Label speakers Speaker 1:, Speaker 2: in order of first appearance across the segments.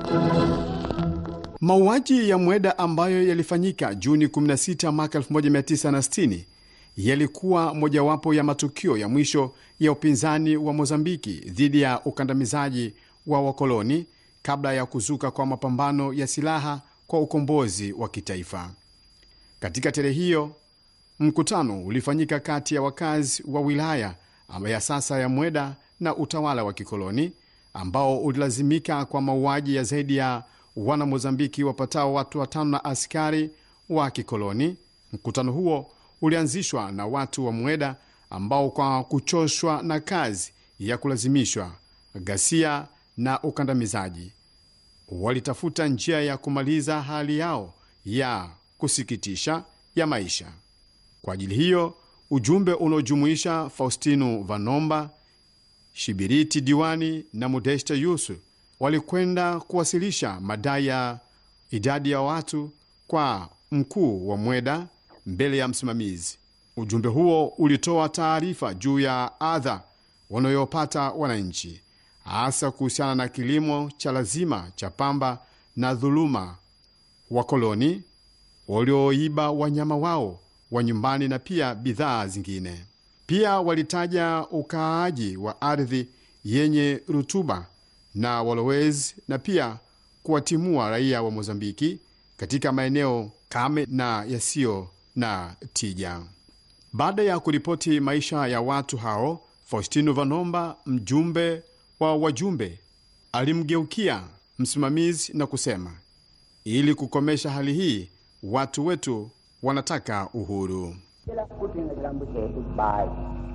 Speaker 1: Mauaji ya Mweda ambayo yalifanyika Juni 16 mwaka 1960 yalikuwa mojawapo ya matukio ya mwisho ya upinzani wa Mozambiki dhidi ya ukandamizaji wa wakoloni kabla ya kuzuka kwa mapambano ya silaha kwa ukombozi wa kitaifa. Katika tarehe hiyo, mkutano ulifanyika kati ya wakazi wa wilaya ya sasa ya Mweda na utawala wa kikoloni ambao ulilazimika kwa mauaji ya zaidi ya wana Mozambiki wapatao watu watano na askari wa kikoloni. Mkutano huo ulianzishwa na watu wa Mweda ambao kwa kuchoshwa na kazi ya kulazimishwa, ghasia na ukandamizaji, walitafuta njia ya kumaliza hali yao ya kusikitisha ya maisha. Kwa ajili hiyo, ujumbe unaojumuisha Faustino Vanomba, Shibiriti Diwani na Modesta Yusu walikwenda kuwasilisha madai ya idadi ya watu kwa mkuu wa Mweda mbele ya msimamizi. Ujumbe huo ulitoa taarifa juu ya adha wanayopata wananchi, hasa kuhusiana na kilimo cha lazima cha pamba na dhuluma wakoloni walioiba wanyama wao wa nyumbani na pia bidhaa zingine. Pia walitaja ukaaji wa ardhi yenye rutuba na walowezi na pia kuwatimua raia wa Mozambiki katika maeneo kame na yasiyo na tija. Baada ya kuripoti maisha ya watu hao, Faustino Vanomba, mjumbe wa wajumbe, alimgeukia msimamizi na kusema, ili kukomesha hali hii, watu wetu wanataka uhuru.
Speaker 2: kutinga chilambo chetu bai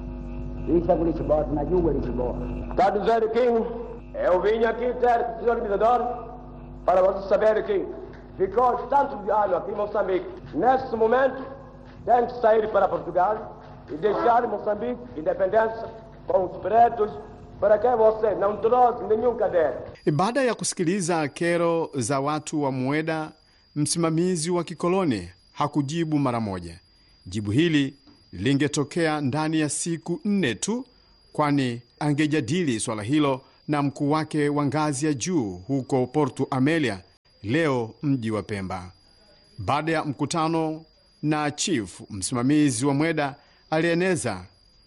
Speaker 2: isa kuli chibota na jugwe lichibota
Speaker 3: Está dizendo, King, eu vim aqui ter senhor organizador para vocês saberem que ficou tanto de ano aqui em Moçambique. Nesse momento, tem que sair para Portugal e deixar Moçambique independência com os pretos para que você não trouxe nenhum caderno.
Speaker 1: Baada ya kusikiliza kero za watu wa Mweda, msimamizi wa kikoloni hakujibu mara moja. Jibu hili lingetokea ndani ya siku nne tu, kwani angejadili swala hilo na mkuu wake wa ngazi ya juu huko Porto Amelia, leo mji wa Pemba. Baada ya mkutano na chief, msimamizi wa Mweda alieneza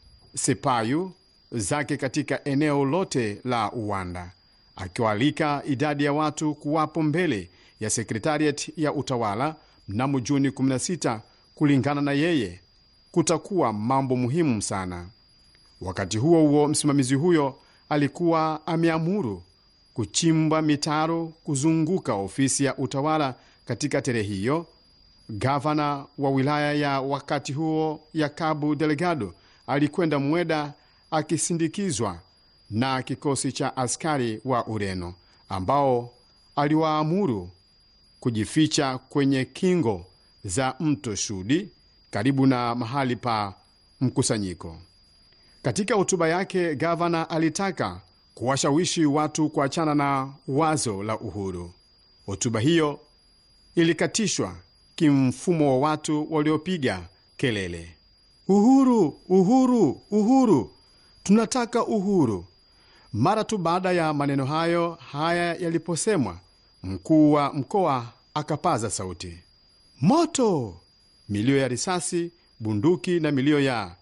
Speaker 1: sepayu zake katika eneo lote la uwanda, akiwaalika idadi ya watu kuwapo mbele ya sekretariat ya utawala mnamo Juni 16. Kulingana na yeye, kutakuwa mambo muhimu sana. Wakati huo huo, msimamizi huyo alikuwa ameamuru kuchimba mitaro kuzunguka ofisi ya utawala katika tarehe hiyo. Gavana wa wilaya ya wakati huo ya Cabo Delgado alikwenda Mweda akisindikizwa na kikosi cha askari wa Ureno ambao aliwaamuru kujificha kwenye kingo za mto Shudi karibu na mahali pa mkusanyiko. Katika hotuba yake, gavana alitaka kuwashawishi watu kuachana na wazo la uhuru. Hotuba hiyo ilikatishwa kimfumo wa watu waliopiga kelele, uhuru, uhuru, uhuru, tunataka uhuru. Mara tu baada ya maneno hayo haya yaliposemwa, mkuu wa mkoa akapaza sauti, moto! Milio ya risasi, bunduki na milio ya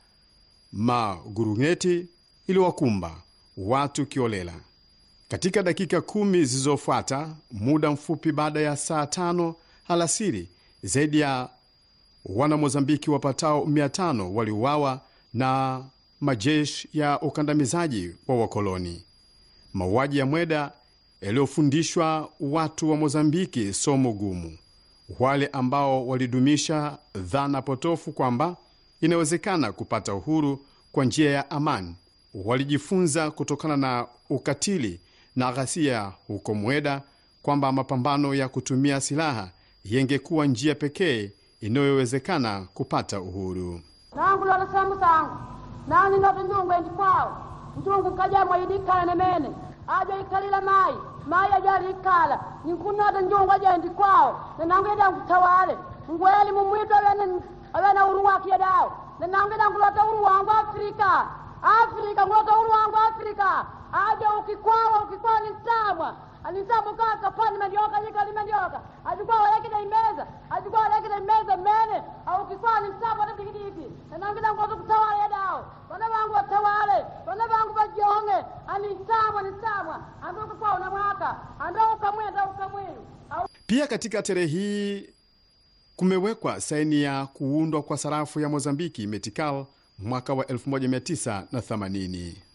Speaker 1: maguruneti iliwakumba watu kiolela. Katika dakika kumi zilizofuata, muda mfupi baada ya saa tano alasiri, zaidi ya wanamozambiki wapatao mia tano waliuawa na majeshi ya ukandamizaji wa wakoloni. Mauaji ya Mweda yaliyofundishwa watu wa Mozambiki somo gumu, wale ambao walidumisha dhana potofu kwamba inawezekana kupata uhuru kwa njia ya amani walijifunza kutokana na ukatili na ghasia huko Mweda kwamba mapambano ya kutumia silaha yengekuwa njia pekee inayowezekana kupata uhuru.
Speaker 4: nangu lola samu sangu nani noto njungu endi kwawo njungu kajamwa idikala nemene ajo ikalila mayi mayi ajo ali ikala ninkunota njungu ajo endi kwawo nenangu yedangu tawale ngweli mumwitu awene awene uru wakiye dawo nenangu yedangu lota uru wangu afrika afrika ngulota uru wangu afrika ajo ukikwawa ukikwawa ninsamwa aninsamwa kaka pani kutoka achukua walekile imeza achukua walekile imeza mene au kiswani msapo ati tikitiki enangida ngozi kutawala yedao bana bangu watawale bana bangu bajonge ani nsamwa ni nsamwa andoka kwao na mwaka andauka mwenda ukamwiru au
Speaker 1: Pia katika tarehe hii kumewekwa saini ya kuundwa kwa sarafu ya Mozambiki Metikal mwaka wa 1980.